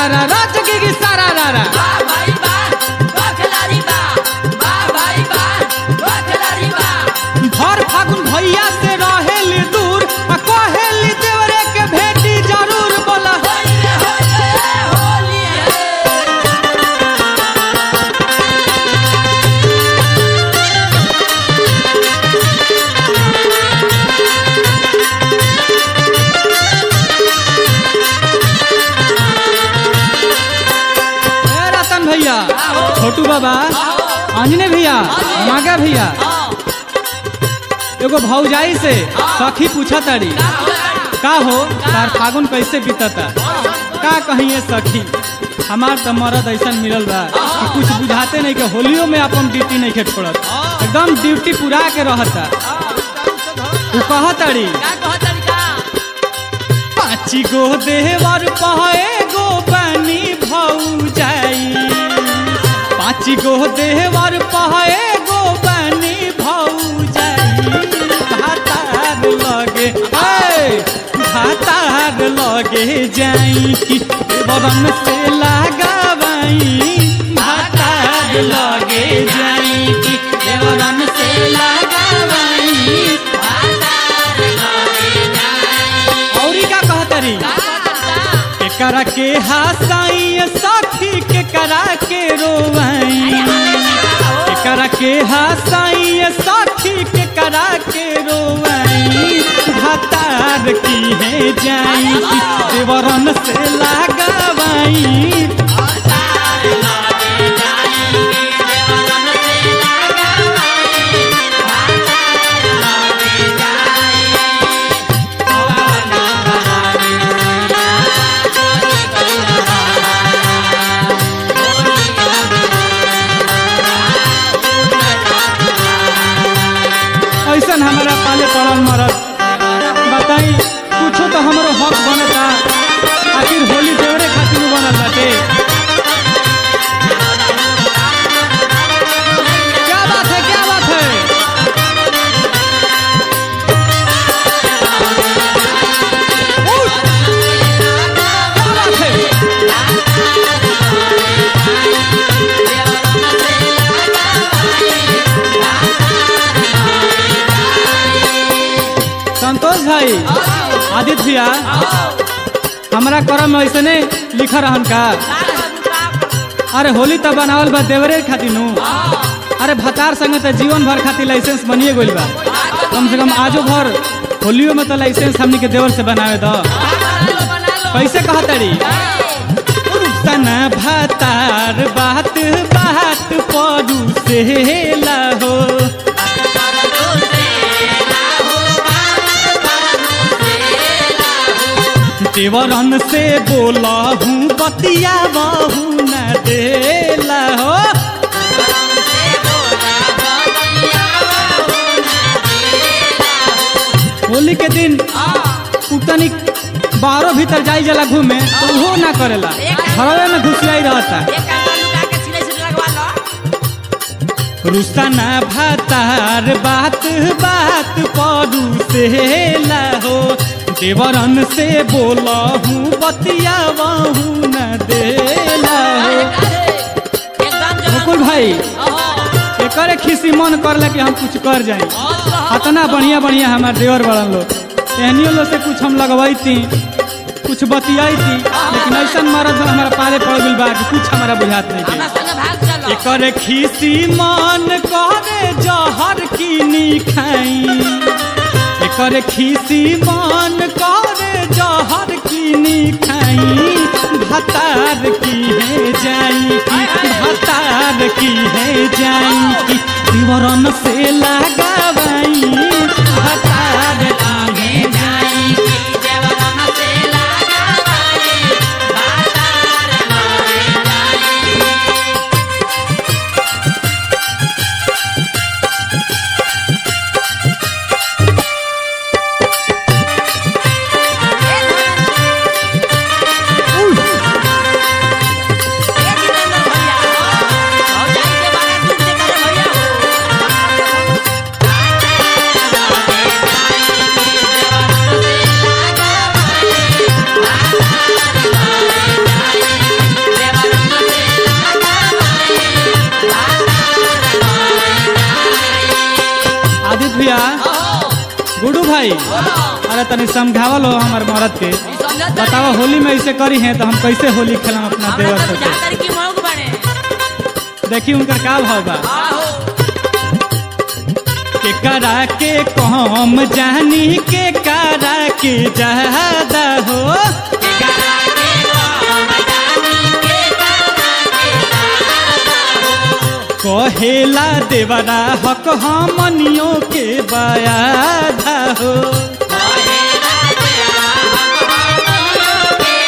रा रा जगी की सारा रा रा वाह भाई वाह वाह खिलाड़ी वाह वाह भाई वाह वाह खिलाड़ी वाह भर फागुन भैया से रहेली दूर आ कहेली देवरे के भेटी जरूर बोला होली रे होली रे होली है ए रतन भैया छोटू बाबा अंजने भैया नागा भैया एगो भौजाई से सखी पूछा तारी का हो तार फागुन कैसे बीतता का कहिए सखी हमार तो मरद ऐसा मिलल बा कि कुछ बुझाते नहीं के होलियो में अपन ड्यूटी नहीं के छोड़त एकदम ड्यूटी पूरा के रहता तू कह तारी का कह तरीका पाँची गो देवर पहे गो पानी भौजाई पाँची गो देवर पहे गो पानी भौजाई भातार लगे ए, भातार लगे जाई कि बरन से लगावाई भातार लगे जाई कि बरन से लगावाई औरी का कहतरी केकरा के हसाई साथी केकरा के रोवाई केकरा के हसाई साथी केकरा के रोवाई भातार की है जाई देवरन से लगावाई ऐसन हमारा पाले पड़ल मरद बताई कुछो तो हमरो हक बनता आखिर होली देवरे खातिर नु बनल बाटे क्या बात है क्या बात है उठ! क्या बात है संतोष भाई आदित्य भैया हमारा करम में ऐसे नहीं लिखा रहन का अरे होली तो बनावल बा देवरे खातिर नु अरे भतार संगे तो जीवन भर खातिर लाइसेंस बनिए गइल बा कम से कम आजो भर होलियो में तो लाइसेंस हमनी के देवर से बनावे दो कैसे कहतड़ी तना भतार बात बात परू से हो देवरन से बोला हूँ बतिया बहू न देला हो होली के दिन उतनी बाहरों भीतर जाई जला घूमे तो वो ना करेला घरवे में घुसियाई रहता रुस्ताना भातार बात बात परू से हो देवरन से बोला हूँ बतिया बहू न देला हो मुकुल भाई एकरे खिसी मन करला कि हम कुछ कर जाए अतना बढ़िया बढ़िया हमार देवर बड़न लोग एहनियो लोग से कुछ हम लगवाई कुछ बतियाई थी लेकिन ऐसा मरद हमारा पाले पड़ गइल बा कि कुछ हमारा बुझात नहीं के एकर खिसी मन करे जहर की खाई एकर खिसी मन करे जहर की खाई भतार की है जाई की भतार की है जाई की दिवरन से लगावाई भतार की है जाई भाई बोलो अरे तनी समझावल हो हमार मरद के ई समझत बतावा होली में ऐसे करी है तो हम कैसे होली खेलम अपना हमरा देवर तो से बुझाता कि मौग बने देखी उनकर का भाव बा आहो के करा के कम जानी के करा के ज्यादा हो के करा के हम जानी के करा के कहेला देवरा हक हमनियों के बयाधा हो कहेला तेरा हम के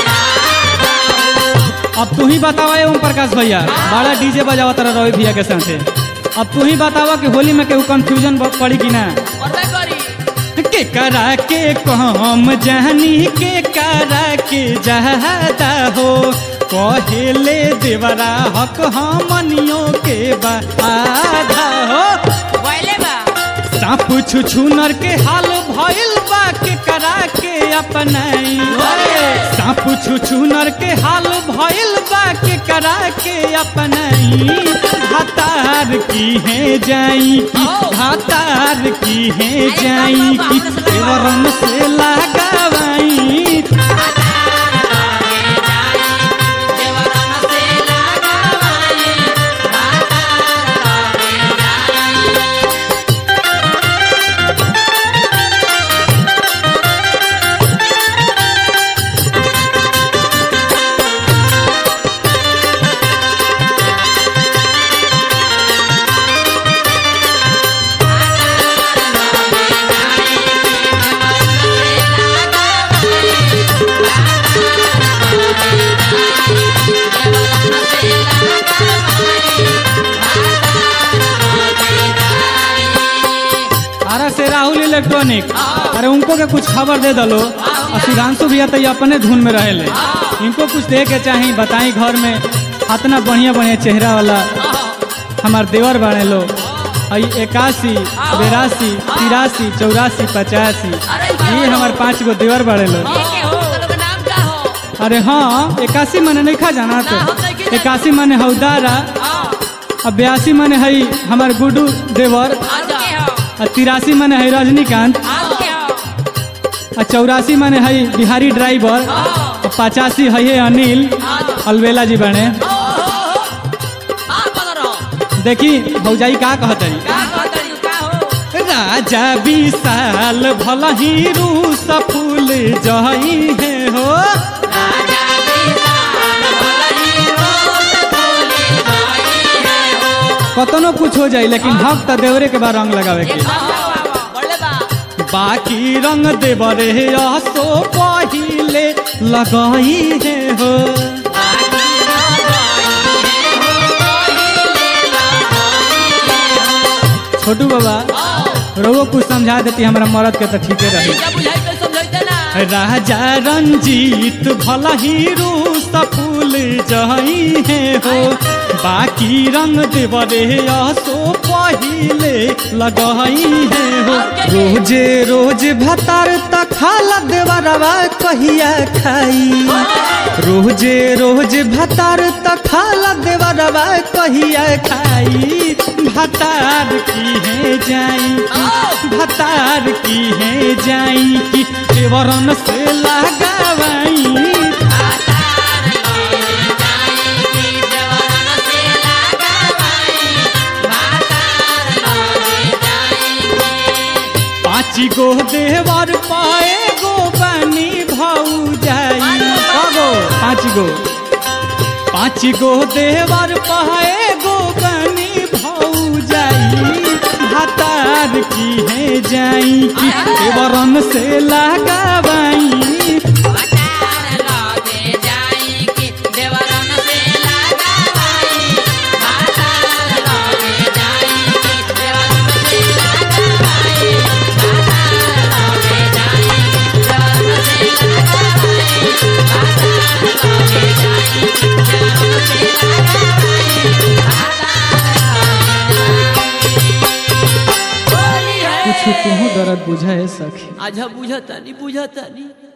अब तू ही बतावा ओम प्रकाश भैया बड़ा डीजे बजावा तारा रवि भैया के साथे अब तू ही बतावा कि होली में केहू कंफ्यूजन पड़ी कि ना करबे करी के करा के कम जानी के करा के ज्यादा हो कहेले देवरा हक हमनियों के बाधा हो पहले बा सांप छुछुनर के हाल भइल बा के करा के अपनाई सांप छुछुनर के हाल भइल बा के करा के अपनाई हतार की है जाई की हतार की है जाई की देवरन से लगावाई देवरन से लगावाई अरे से राहुल इलेक्ट्रॉनिक अरे उनको के कुछ खबर दे दलो और सुधांशु भैया तो ये अपने धुन में रहेले इनको कुछ दे के चाही बताई घर में इतना बढ़िया बढ़िया चेहरा वाला हमार देवर बने लो आई इक्यासी बेरासी तिरासी चौरासी पचासी ये हमार पाँच गो देवर बड़े लो नाम का हो अरे हाँ इक्यासी मने नहीं खा जाना तो इक्यासी मने हौदारा और बयासी मने हई हमार गुडू देवर आज के हो और तिरासी मने हई रजनीकांत आज के हो और चौरासी मने हई बिहारी ड्राइवर और पचासी हई है अनिल अलवेला जी बने हां पकड़ो देखी भौजाई का कहत है का कहतरी का हो राजा विशाल भल ही रूस फूल जही है हो राजा विशाल भलई रोज फूले गई है हो कतनो कुछ हो जाए लेकिन हक तो देवरे के बाद रंग लगावे के बड़े बा बाकी रंग देवरे असो पहिले लगाई है हो छोटू बाबा रोगो कुछ समझा देती हमारा मरद के तो ठीके रही क्या बुझाई तो समझाइते ना राजा रंजीत भल ही रूस फूल जही है हो बाकी रंग देवरे असो पहिले लगही है हो रोजे रोज भतार त खाला देवरवा कहिया खाई रोजे रोज भतार त खाला देवरवा कहिया खाई भतार की है जाई भतार की है जाई की देवरन से लगावाई पाँची गो देवर पाए गो बनी भाऊ जाई गो पाँच गो पाँच गो देवर पाए गो बनी भाऊ जाई भतार की है जाई की देवरन से लगावाई कुछ तुहू दर्द बुझाए सखी आज बुझता नहीं बुझता नहीं